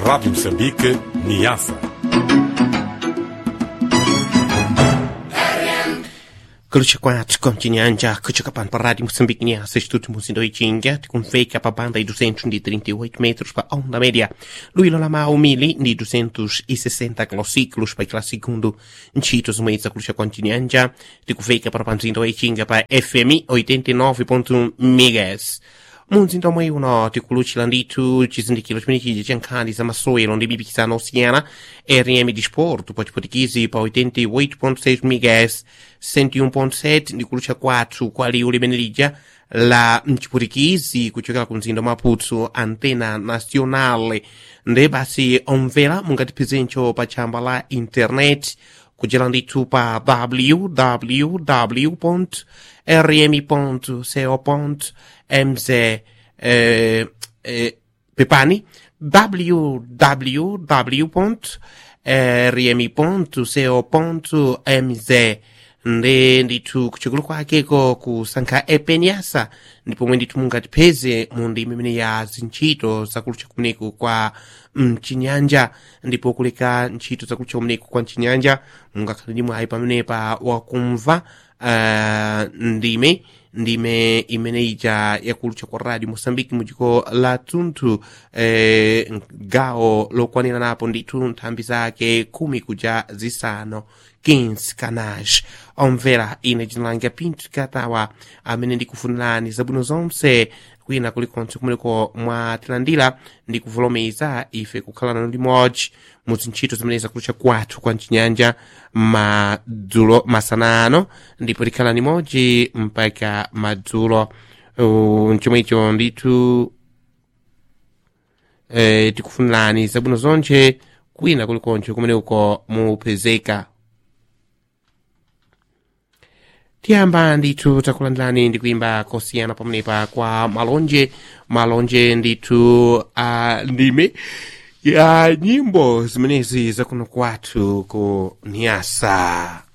Rádio Moçambique, Niassa. Kulucha kwathu kontinyanja kuchakapani pa rádio Moçambique Niassa Instituto Muzindo Ichinga tikunfeka pa banda de 238 metros pa onda média luilo lamau mili de 260 kilociclos pa aquela segundo nchitos mweza kulucha kontinyanja tikufeka para panzindo Ichinga pa FM 89.1 MHz munzinda omwe uno tikuluchira ndithu chizindikiro chimene chija cha nkhani za masewero ndi mipikisano osiyana rm disporto pa chipotikizi pa 88.6 MHz 101.7 ndi kulutcha kwathu kwa liwu limene lija la mchipotikizi kuchokera ku mzinda wa maputo antena nacional nde basi omvera mungatiphezencho pa tchamba la internet kuchera ndithu pa www rm.co.mz eh, eh, pepani www.rm.co.mz nde ndithu kuchokolo kwakeko kusankha epenyasa ndipomwe ndithu mungatipeze mu ndimi imene ya zintchito zakulutcha kumeneku kwa mchinyanja ndipo kuleka ntchito zakulutcha kumeneku kwa mchinyanja mungakhale ndi mwayi pamenepa wakumva uh, ndime ndime imene ija yakulutcha kwa radio moçambique mudziko la tunthu eh, gawo lokwanira napo ndithu nthambi zake khumi kuja zisanu 15 canais omvera ine dzina langa pinto katawa amene ndikufunirani zabwino zonse kwina kulikonse kumeneko mwatilandira ndi kuvolomeza ife kukhala nanu limodzi mu zintchito zimene zakulutcha kwathu kwa mchinyanja madzulo masanano ndipo tikhala limodzi mpaka madzulo uh, chomwecho ndithu eh, tikufunirani zabwino zonse kwina kulikonse kumeneko mupezeka tiyamba ndithu takulandirani ndi kuimba kosiyana pamenepa kwa malonje malonje ndithu uh, ndime ya nyimbo zimenezi zakuno kwathu ku niasa